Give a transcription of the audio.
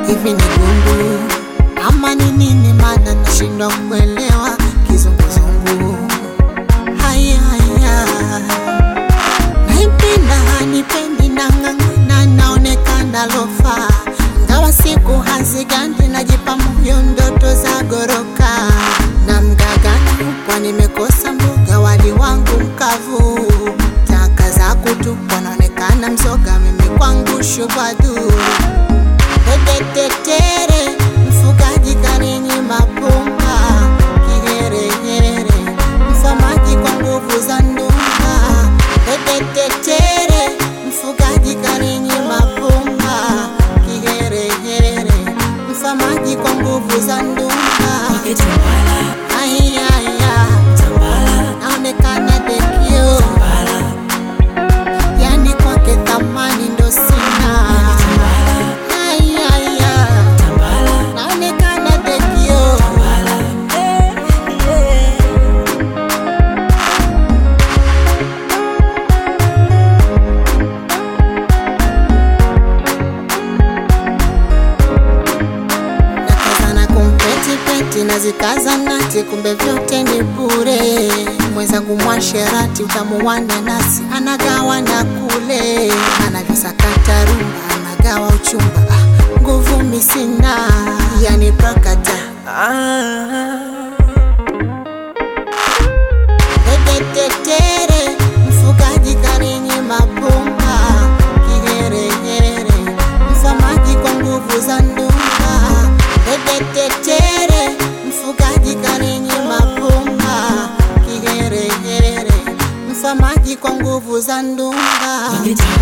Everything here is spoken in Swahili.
hivi ni gundu ama ni nini? Maana nashindwa kuelewa kizunguzungu. Haya haya, naipenda hanipendi, nang'ang'ana, naonekana lofa, ngawa siku hazigandi, najipa moyo, ndoto za goroka na mgagani, kwa nimekosa mboga, wali wangu mkavu, taka za kutupwa, naonekana mzoga, mimi kwangu shubadu Tetetere, mfugaji kaninyima pumba, kiherehere, mfamaji kwa nguvu za ndumba. Tetetere, mfugaji kaninyima pumba, kiherehere, mfamaji kwa nguvu za ndumba. Nikitambala, Ayaya, tambala, naonekana dekio, tambala, yani kwake thamani ndo sina. Ayaya, tambala, naonekana dekio. tambala. Eh, eh. nakazana kumpetipeti nazikaza nati, kumbe vyote ni bure. Mwenzangu mwasherati, utamu wa nanasi anagawa na kule, anavyosakata rumba anagawa uchumba. Ah, nguvu misina, yani prakata Tetetere, mfugaji kaninyima pumba, kiherehere, mfamaji kwa nguvu za ndumba. Tetetere, mfugaji kaninyima pumba, kiherehere, mfamaji kwa nguvu za ndumba. Nikitambala,